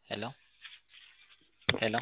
ሄሎ ሄሎ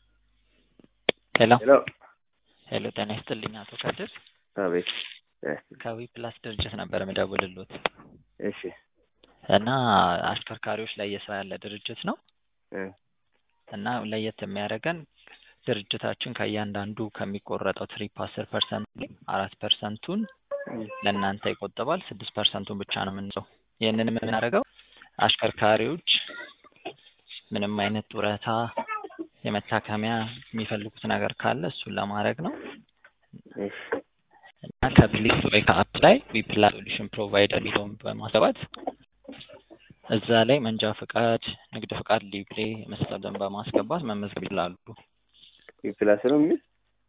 ሄሎ ሄሎ ሄሎ ጤና ይስጥልኝ አቶ ከድር አቤት ከዊ ፕላስ ድርጅት ነበር የምደውልሎት እሺ እና አሽከርካሪዎች ላይ እየሰራ ያለ ድርጅት ነው እ እና ለየት የሚያደርገን ድርጅታችን ከእያንዳንዱ ከሚቆረጠው ትሪፕ አስር ፐርሰንት ላይ አራት ፐርሰንቱን ለእናንተ ይቆጥባል ስድስት ፐርሰንቱን ብቻ ነው የምንሰው ይህንን የምናደርገው አሽከርካሪዎች ምንም አይነት ጡረታ የመታከሚያ የሚፈልጉት ነገር ካለ እሱን ለማድረግ ነው እሺ እና ከፕሌይ ወይ ከአፕ ላይ ዊፕላስ ሶሉሽን ፕሮቫይደር የሚለውን በማስገባት እዛ ላይ መንጃ ፈቃድ፣ ንግድ ፈቃድ፣ ሊብሬ የመሳሰሉትን በማስገባት መመዝገብ ይችላሉ። ፕላስ ነው የሚል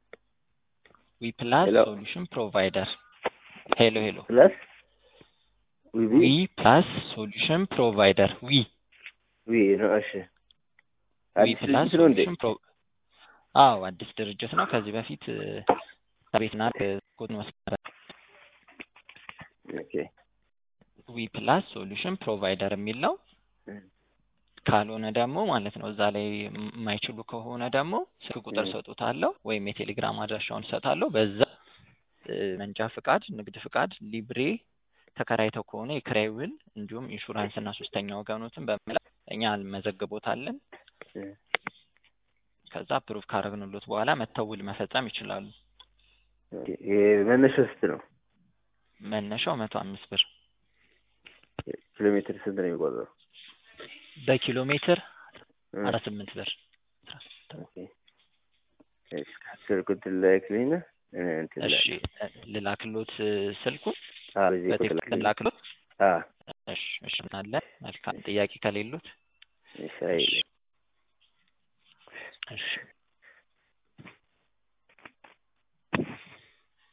ዊፕላስ ሄሎ። ሶሉሽን ፕሮቫይደር ሄሎ ሄሎ ፕላስ ዊቢ ዊ ፕላስ ሶሉሽን ፕሮቫይደር ዊ ዊ ነው። እሺ ዊ አዲስ ፕላስ ድርጅት ነው እንዴ? ሶሉሽን ፕሮ አዎ አዲስ ድርጅት ነው። ከዚህ በፊት እ፣ ከቤትና ኮድ መስመር ኦኬ ዊ ፕላስ ሶሉሽን ፕሮቫይደር የሚል ነው። እ፣ ካልሆነ ደግሞ ማለት ነው እዛ ላይ የማይችሉ ከሆነ ደግሞ ስልክ ቁጥር እ። ሰጡታለሁ ወይም የቴሌግራም አድራሻውን እሰጣለሁ። በዛ እ፣ መንጃ ፍቃድ፣ ንግድ ፍቃድ፣ ሊብሬ ተከራይተው ከሆነ የክራይ ውል እንዲሁም ኢንሹራንስ እና ሶስተኛ ወገኖትን በመላክ እኛ እንመዘግቦታለን። እ፣ ከዛ ፕሩፍ ካረግንሎት በኋላ መተው ውል መፈጸም ይችላሉ። ኦኬ። ይሄ መነሻው ስንት ነው? መነሻው መቶ አምስት ብር ኪሎ ሜትር ስንት ነው የሚቆጥረው? በኪሎ ሜትር እ፣ አራት ስምንት ብር ኦኬ። እሺ ስልክ እንትን ላክልኝና እ፣ እንትን እሺ ላክ። እ፣ ልላክሎት እ፣ ስልኩን አዎ፣ በዚህ ቁጥር በቴክስት ላክልኝ። ልላክሎት። አዎ፣ እሺ እሺ አለ መልካም ጥያቄ ከሌሉት እሺ፣ አይ እሺ